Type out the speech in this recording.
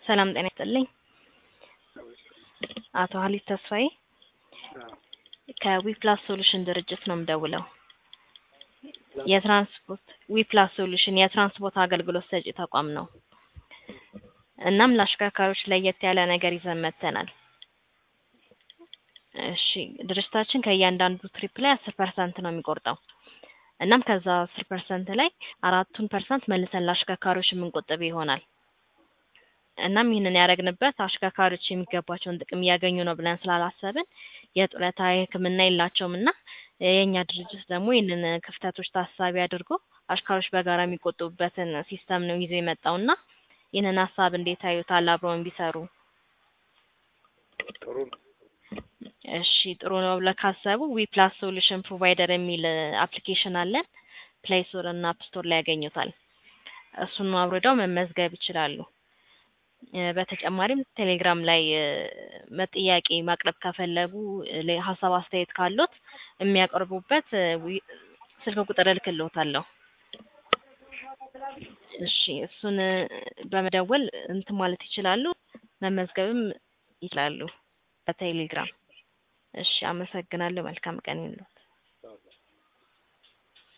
ሰላም ጤና ይስጥልኝ። አቶ ሀሊት ተስፋዬ ከዊፕላስ ሶሉሽን ድርጅት ነው የምደውለው። የትራንስፖርት ዊፕላስ ሶሉሽን የትራንስፖርት አገልግሎት ሰጪ ተቋም ነው። እናም ለአሽከርካሪዎች ለየት ያለ ነገር ይዘን መጥተናል። እሺ ድርጅታችን ከእያንዳንዱ ትሪፕ ላይ አስር ፐርሰንት ነው የሚቆርጠው። እናም ከዛ አስር ፐርሰንት ላይ አራቱን ፐርሰንት መልሰን ለአሽከርካሪዎች የምንቆጥብ ይሆናል። እናም ይህንን ያደረግንበት አሽከርካሪዎች የሚገባቸውን ጥቅም እያገኙ ነው ብለን ስላላሰብን የጡረታ የሕክምና የላቸውም እና የእኛ ድርጅት ደግሞ ይህንን ክፍተቶች ታሳቢ አድርጎ አሽከርካሪዎች በጋራ የሚቆጥቡበትን ሲስተም ነው ይዞ የመጣው እና ይህንን ሀሳብ እንዴት አዩታል? አብረውን ቢሰሩ ጥሩ ነው። እሺ ጥሩ ነው ብለው ካሰቡ ዊፕላስ ሶሉሽን ፕሮቫይደር የሚል አፕሊኬሽን አለን። ፕሌይ ስቶር እና አፕ ስቶር ላይ ያገኙታል። እሱን አውርደው መመዝገብ ይችላሉ። እ በተጨማሪም ቴሌግራም ላይ እ መጥያቄ ማቅረብ ከፈለጉ እ ሀሳብ አስተያየት ካሉት የሚያቀርቡበት እ ዊ- ስልክ ቁጥር እልክልዎታለሁ። እሺ እሱን እ በመደወል እንትን ማለት ይችላሉ፣ መመዝገብም ይችላሉ በቴሌግራም። እሺ አመሰግናለሁ። መልካም ቀን ይሁንልዎ።